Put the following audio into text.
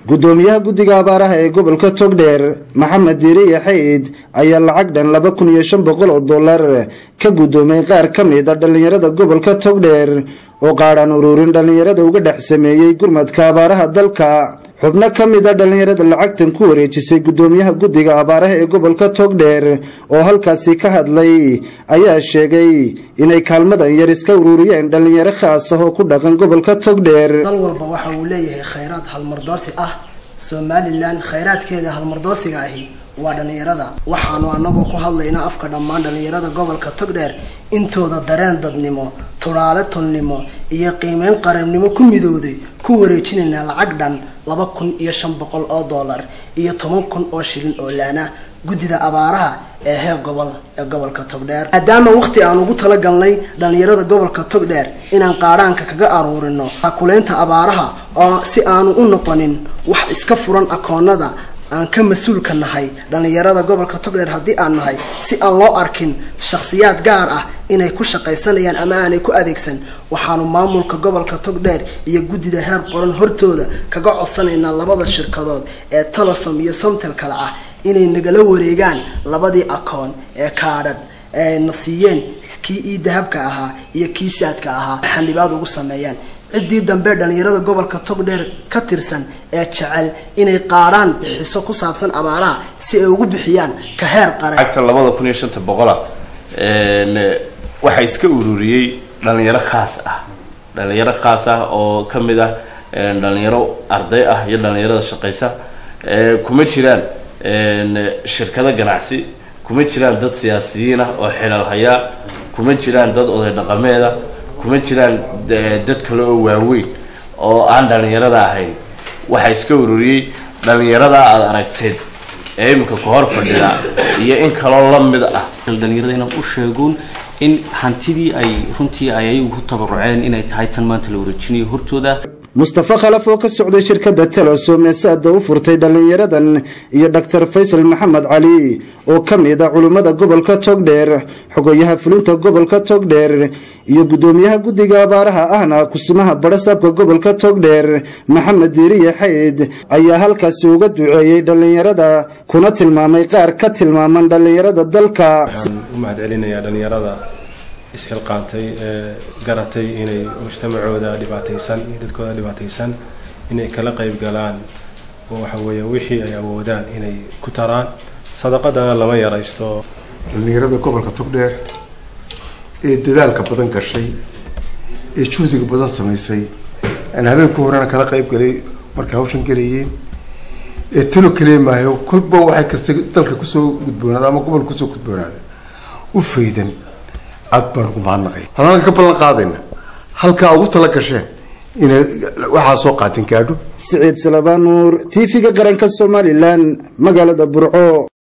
gudoomiyaha guddiga abaaraha ee gobolka togdheer maxamed diiriye xayd ayaa lacag dhan laba kun iyo shan boqol oo dollar ka gudoomay qaar ka mid a dhallinyarada gobolka togdheer oo qaadhaan ururin dhallinyarada uga dhex sameeyey gurmadka abaaraha dalka xubno ka mid a dhallinyarada lacagtan ku wareejisay gudoomiyaha guddiga abaaraha ee gobolka togdheer oo halkaasi ka hadlay ayaa sheegay inay kaalmadan yar iska ururiyeen dhallinyaro khaas ah oo ku dhaqan gobolka togdheer dal walba waxa uu leeyahay khayraad halmardoorsi ah somalilan khayraadkeeda halmardoorsiga ahi waa dhallinyarada waxaanu anagoo ku hadlaynaa afka dhammaan dhallinyarada gobolka togdheer intooda dareen dadnimo tudhaale tolnimo iyo qiimeyn qarannimo ku midowday ku wareejinaynaa lacag dhan laba kun iyo shan boqol oo dollar iyo toban kun oo shilin oo laana guddida abaaraha ee heer gobol ee gobolka togdheer maadaama waqti aan ugu talagalnay dhallinyarada gobolka togdheer inaan qaadhaanka kaga aruurino kuleynta abaaraha oo si aanu u noqonin wax iska furan akoonada aan ka mas-uulka nahay dhallinyarada gobolka togdheer haddii aan nahay si aan loo arkin shakhsiyaad gaar ah inay ku shaqaysanayaan ama aanay ku adeegsan waxaanu maamulka gobolka togdheer iyo guddida heer qoran hortooda kaga codsanaynaa labada shirkadood ee tolosom iyo somtel kale ah inay nagala wareegaan labadii akoon ee kaadhan ee na siiyeen kii ii dahabka ahaa iyo kii saadka ahaa xanibaad ugu sameeyaan ciddii dambe dhallinyarada gobolka togdheer ka tirsan ee jecel inay qaadhaan bixiso ku saabsan abaaraha si ay ugu bixiyaan ka heer qaran lacagta labada kun iyo shanta boqola waxaa iska ururiyey dhalinyaro khaas ah dhalinyaro khaas ah oo ka mid ah dhalinyaro arday ah iyo dhalinyarada shaqaysa kuma jiraan shirkado ganacsi kuma jiraan dad siyaasiyiin ah oo xilal hayaa kuma jiraan dad oday dhaqameeda kuma jiraan dad kale oo waaweyn oo aan dhalinyarada ahayn waxaa iska ururiyey dhalinyarada aada aragteed ee iminka ku hor fadhida iyo in kaloo la mid ah dhalinyarada inaan u sheegoon in hantidii ay runtii ay ayagu ku tabaruceen inay tahay tan maanta la wareejinayo hortooda mustafa khalaf oo ka socday shirkadda telesom ee saada u furtay dhallinyaradan iyo doctor faysal maxamed cali oo ka mid a culimmada gobolka togdheer xogayaha fulinta gobolka togdheer iyo guddoomiyaha guddiga abaaraha ahna kusimaha badhasaabka gobolka togdheer maxamed diiriye xayd ayaa halkaasi uga duceeyey dhallinyarada kuna tilmaamay qaar ka tilmaaman dhallinyarada dalka waxaan u mahadcelinayaa dhallinyarada isxilqaantay ee garatay inay mujtamacooda dhibaataysan iyo dadkooda dhibaataysan inay kala qayb galaan oo waxa weeye wixii ay awoodaan inay ku taraan sadaqadana lama yaraysto dhallinyarada gobolka togdheer ee dadaalka badan gashay ee juhdiga badan samaysay aan habeenku horena kala qayb galay markay hawshan galayeen ee talo kaliya maayo kolba waxay kasta dalka kusoo gudboonaada ama gobolka kusoo gudboonaada u faydan aad baan ugu mahadnaqay haddaan ka ballan qaadayna halkaa ugu tala gasheen inay waxaa soo qaatin gaadho siciid salabaan nuur t v-ga qaranka somalilan magaalada burco